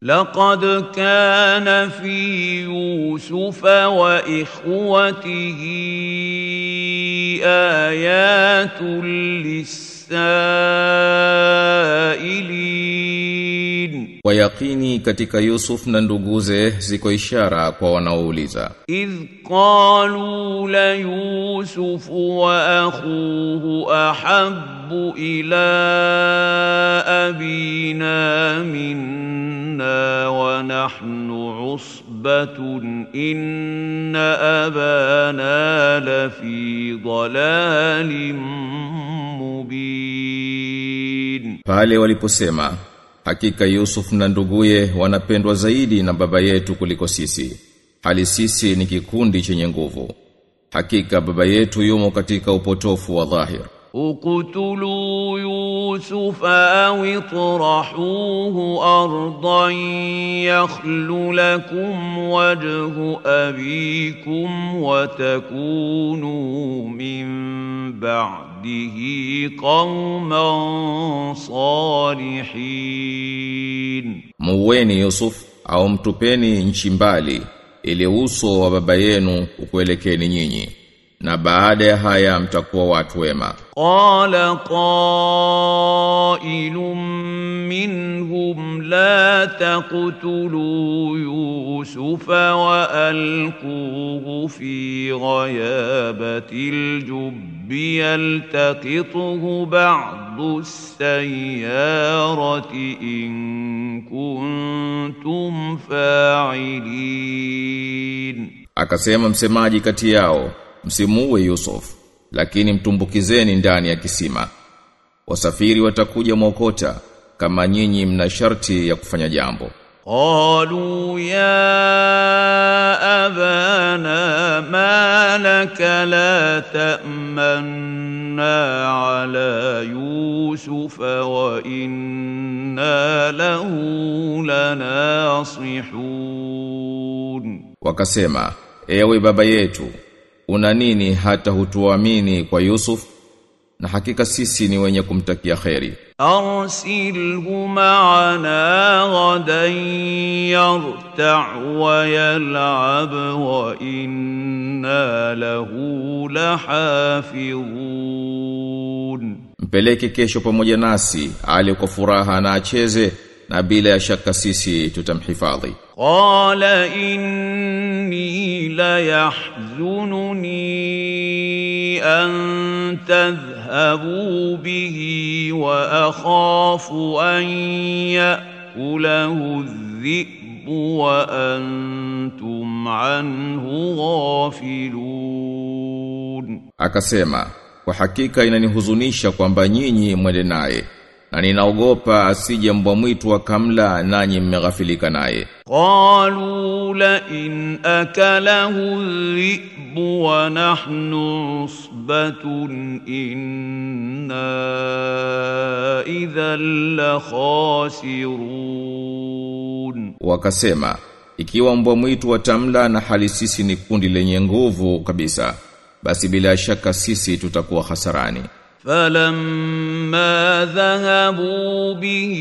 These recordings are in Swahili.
لقد كان في يوسف واخوته ايات للسائلين Kwa yakini katika Yusuf na nduguze ziko ishara kwa wanaouliza. إذ قالوا ليوسف وأخوه أحب إلى أبينا منا ونحن عصبة إن أبانا لفي ضلال مبين Pale waliposema hakika Yusuf na nduguye wanapendwa zaidi na baba yetu kuliko sisi. Hali sisi ni kikundi chenye nguvu. Hakika baba yetu yumo katika upotofu wa dhahir. اقتلوا يوسف أو اطرحوه أرضا يخل لكم وجه أبيكم وتكونوا من بعده قوما صالحين Muweni Yusuf au mtupeni nchi mbali ili uso wa baba yenu ukuelekeni nyinyi. Na baada ya haya mtakuwa watu wema. قال قائل منهم لا تقتلوا يوسف والقوه في غيابه الجب يلتقطه بعض السياره ان كنتم فاعلين Akasema msemaji kati yao, msimuue Yusuf, lakini mtumbukizeni ndani ya kisima. Wasafiri watakuja mwokota kama nyinyi mna sharti ya kufanya jambo. قالوا يا أبانا ما لك لا تأمنا على يوسف وإنا له لناصحون Wakasema, ewe baba yetu, una nini hata hutuamini kwa Yusuf? Na hakika sisi ni wenye kumtakia kheri. أرسله معنا غدا يرتع ويلعب وإنا له لحافظون Mpeleke kesho pamoja nasi, ali kwa furaha na acheze, na bila ya shaka sisi tutamhifadhi. قال إني ليحزنني أن تذهبوا به وأخاف أن يأكله الذئب وأنتم عنه غافلون Akasema, kwa hakika inanihuzunisha kwamba nyinyi mwende naye, na ninaogopa asije mbwa mwitu akamla nanyi mmeghafilika naye. قالوا لئن أكله الذئب ونحن عصبة إنا إذا لخاسرون Wakasema, ikiwa mbwa mwitu watamla na hali sisi ni kundi lenye nguvu kabisa, basi bila shaka sisi tutakuwa hasarani. فلما ذهبوا به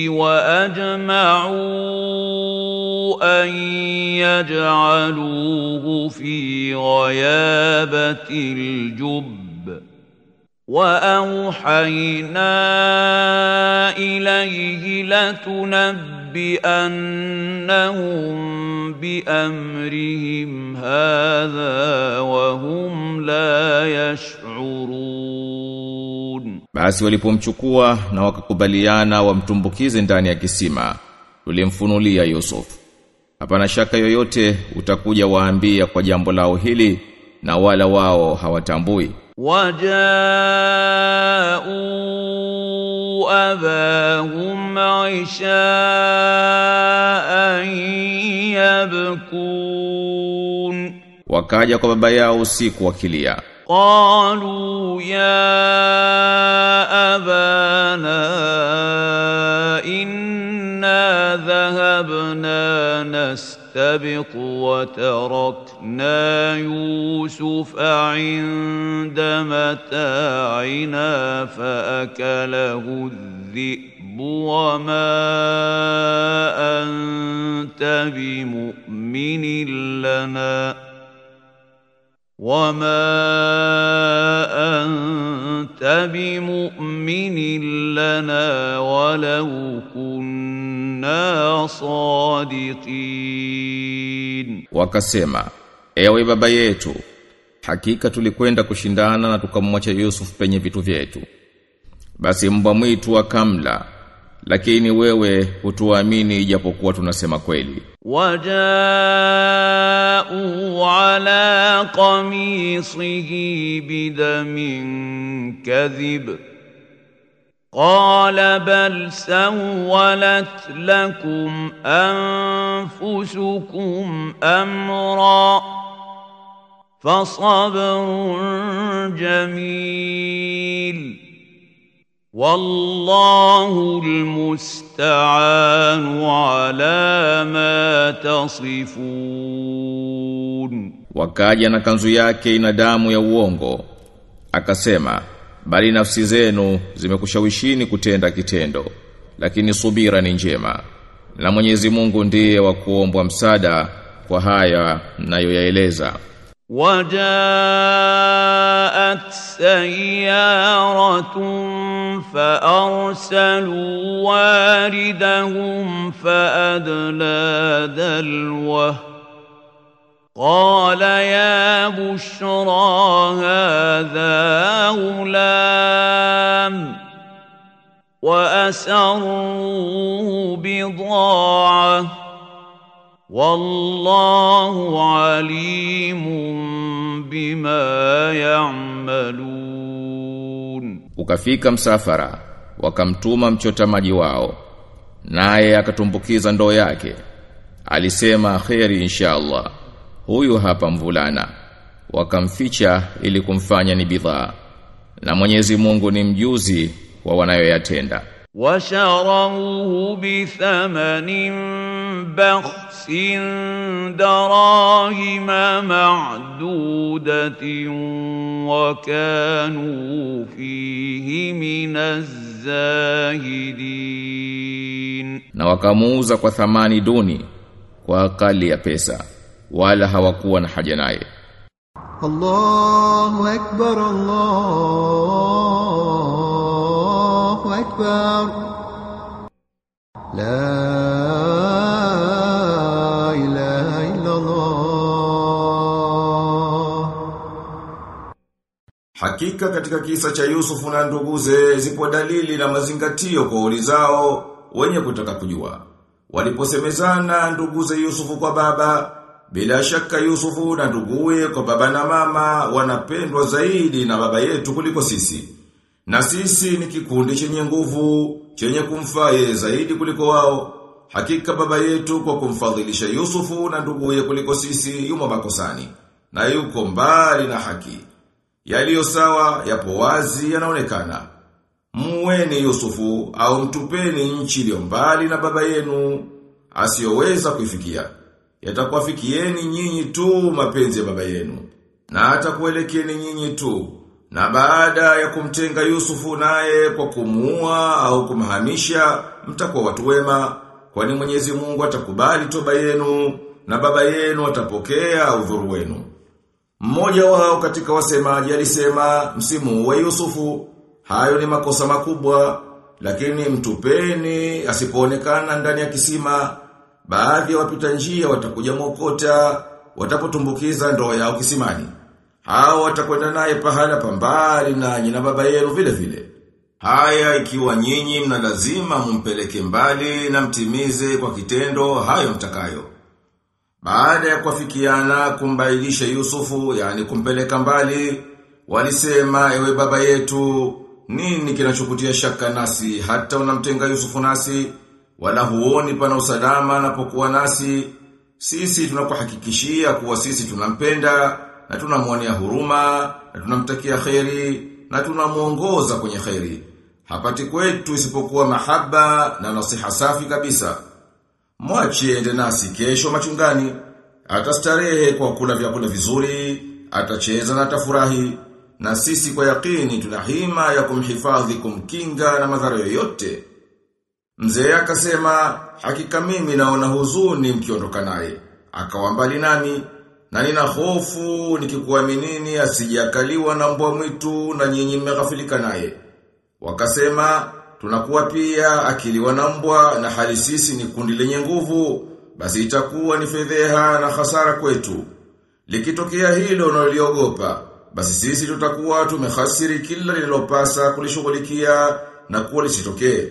واجمعوا ان يجعلوه في غيابه الجب واوحينا اليه لتنبئنهم بامرهم هذا وهم لا يشعرون Basi walipomchukua na wakakubaliana wamtumbukize ndani ya kisima, tulimfunulia Yusuf. Hapana shaka yoyote utakuja waambia kwa jambo lao hili na wala wao hawatambui. وجاءوا أباهم عشاء يبكون Wakaja kwa baba yao usiku wakilia. قالوا يا أبانا إنا ذهبنا نستبق وتركنا يوسف عند متاعنا فأكله الذئب وما أنت بمؤمن لنا وما أنت بمؤمن لنا ولو كنا صادقين Wakasema, ewe baba yetu, hakika tulikwenda kushindana na tukamwacha Yusuf penye vitu vyetu. Basi mbwa mwitu akamla, lakini wewe hutuamini ijapokuwa tunasema kweli. وجاءوا على قميصه بدم كذب قال بل سولت لكم انفسكم امرا فصبر جميل والله المستعان على ما تصفون Wakaja na kanzu yake ina damu ya uongo. Akasema, bali nafsi zenu zimekushawishini kutenda kitendo, lakini subira ni njema. Na Mwenyezi Mungu ndiye wa kuombwa msaada kwa haya nayoyaeleza. وجاءت سيارة فأرسلوا واردهم فأدلى دلوه قال يا بشرى هذا غلام وأسروا بضاعة والله عليم بما يعملون Ukafika msafara, wakamtuma mchota maji wao. Naye akatumbukiza ndoo yake. Alisema kheri inshallah. Huyu hapa mvulana. Wakamficha ili kumfanya ni bidhaa. Na Mwenyezi Mungu ni mjuzi wa wanayoyatenda. وشروه بثمن بخس دراهم معدودة وكانوا فيه من الزاهدين Na wakamuuza kwa thamani duni kwa akali ya pesa. Wala hawakuwa na haja naye. الله أكبر الله أكبر لا إله إلا الله Hakika katika kisa cha Yusufu na nduguze zipo dalili na mazingatio kwa ulizao wenye kutaka kujua. Waliposemezana nduguze Yusufu kwa baba, bila shaka Yusufu na nduguye kwa baba na mama wanapendwa zaidi na baba yetu kuliko sisi. Na sisi ni kikundi chenye nguvu, chenye kumfaa yeye zaidi kuliko wao. Hakika baba yetu kwa kumfadhilisha Yusufu na nduguye kuliko sisi yumo makosani. Na yuko mbali na haki. Yaliyo sawa yapo wazi yanaonekana. Muweni Yusufu au mtupeni nchi iliyo mbali na baba yenu asiyoweza kuifikia. Yatakuwafikieni nyinyi tu mapenzi ya baba yenu na atakuelekeni nyinyi tu. Na baada ya kumtenga Yusufu naye kwa kumuua au kumhamisha mtakuwa watu wema kwani Mwenyezi Mungu atakubali toba yenu na baba yenu atapokea udhuru wenu. Mmoja wao katika wasemaji alisema msimu wa Yusufu, hayo ni makosa makubwa, lakini mtupeni asipoonekana ndani ya kisima, baadhi ya wapita njia watakuja mwokota, watapotumbukiza ndoo yao kisimani. Hao watakwenda naye pahala pambali nanyi na baba yenu vile vile. Haya ikiwa nyinyi mna lazima mumpeleke mbali na mtimize kwa kitendo hayo mtakayo. Baada ya kuafikiana kumbailisha Yusufu, yani kumpeleka mbali, walisema ewe baba yetu, nini kinachokutia shaka nasi hata unamtenga Yusufu nasi, wala huoni pana usalama anapokuwa nasi, sisi tunakuhakikishia kuwa sisi tunampenda na tunamwonea huruma na tunamtakia kheri na tunamuongoza kwenye kheri. Hapati kwetu isipokuwa mahaba na nasiha safi kabisa. Mwache ende nasi kesho machungani. Atastarehe kwa kula vyakula vizuri, atacheza na atafurahi. Na sisi kwa yakini tuna hima ya kumhifadhi kumkinga na madhara yoyote. Mzee akasema, hakika mimi naona huzuni mkiondoka naye. Akawa mbali nami, na nina hofu nikikuaminini asijakaliwa na mbwa mwitu na nyinyi mmeghafilika naye. Wakasema, tunakuwa pia akiliwa na mbwa na hali sisi ni kundi lenye nguvu, basi itakuwa ni fedheha na hasara kwetu. Likitokea hilo unaloliogopa, basi sisi tutakuwa tumehasiri kila lililopasa kulishughulikia na kuwa lisitokee.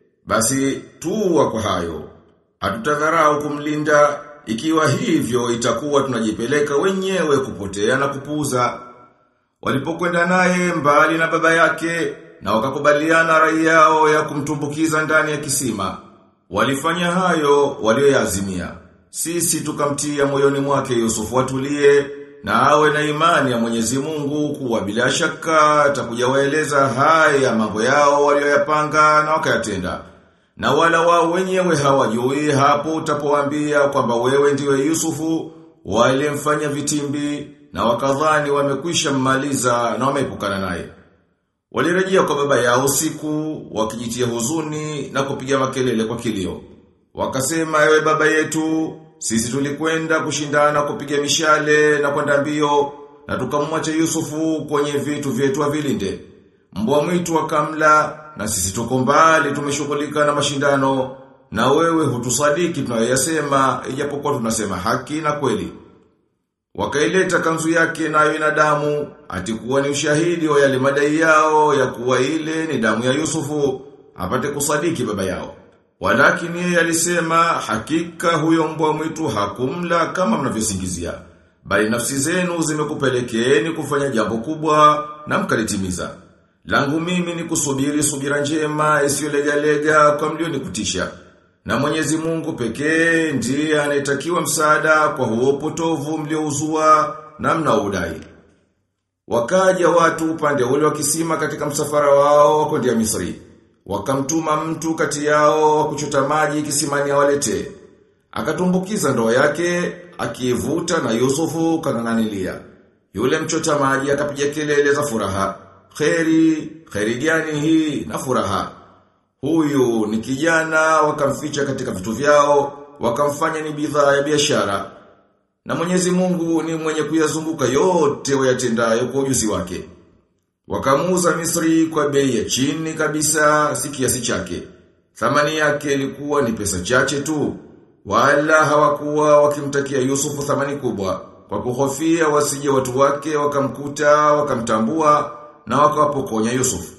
Basi tuwa kwa hayo. Hatutadharau kumlinda ikiwa hivyo itakuwa tunajipeleka wenyewe kupotea na kupuza. Walipokwenda naye mbali na baba yake na wakakubaliana rai yao ya kumtumbukiza ndani ya kisima. Walifanya hayo walioyaazimia. Sisi tukamtia moyoni mwake Yusufu atulie na awe na imani ya Mwenyezi Mungu kuwa bila shaka atakuja waeleza haya mambo yao walioyapanga na wakayatenda. Na wala wao wenyewe hawajui hapo utapowaambia kwamba wewe ndiwe Yusufu walimfanya vitimbi na wakadhani wamekwisha mmaliza na wameepukana naye. Walirejea kwa baba yao usiku wakijitia huzuni na kupiga makelele kwa kilio. Wakasema ewe baba yetu, sisi tulikwenda kushindana kupiga mishale na kwenda mbio na tukamwacha Yusufu kwenye vitu vyetu avilinde. Mbwa mwitu wakamla na sisi tuko mbali tumeshughulika na mashindano na wewe hutusadiki tunayoyasema ijapokuwa tunasema haki na kweli. Wakaileta kanzu yake nayo ina damu, atikuwa ni ushahidi wa yale madai yao ya kuwa ile ni damu ya Yusufu, apate kusadiki baba yao. Walakini yeye alisema hakika huyo mbwa mwitu hakumla kama mnavyosingizia. Bali nafsi zenu zimekupelekeeni kufanya jambo kubwa na mkalitimiza. Langu mimi ni kusubiri subira njema isiyolegalega kwa mlio kutisha. Na Mwenyezi Mungu pekee ndiye anayetakiwa msaada kwa huo potovu mliouzua na mnaudai. Wakaja watu upande ule wa kisima katika msafara wao wa kwenda Misri. Wakamtuma mtu kati yao wa kuchota maji kisimani awalete. Akatumbukiza ndoo yake, akivuta na Yusufu kang'ang'anilia. Yule mchota maji akapiga kelele za furaha. Kheri, kheri gani hii na furaha. Huyu ni kijana wakamficha katika vitu vyao, wakamfanya ni bidhaa ya biashara. Na Mwenyezi Mungu ni mwenye kuyazunguka yote wayatendayo kwa ujuzi wake. Wakamuuza Misri kwa bei ya chini kabisa si kiasi chake. Thamani yake ilikuwa ni pesa chache tu. Wala hawakuwa wakimtakia Yusufu thamani kubwa. Kwa kuhofia wasije watu wake wakamkuta, wakamtambua na wakawapokonya Yusufu.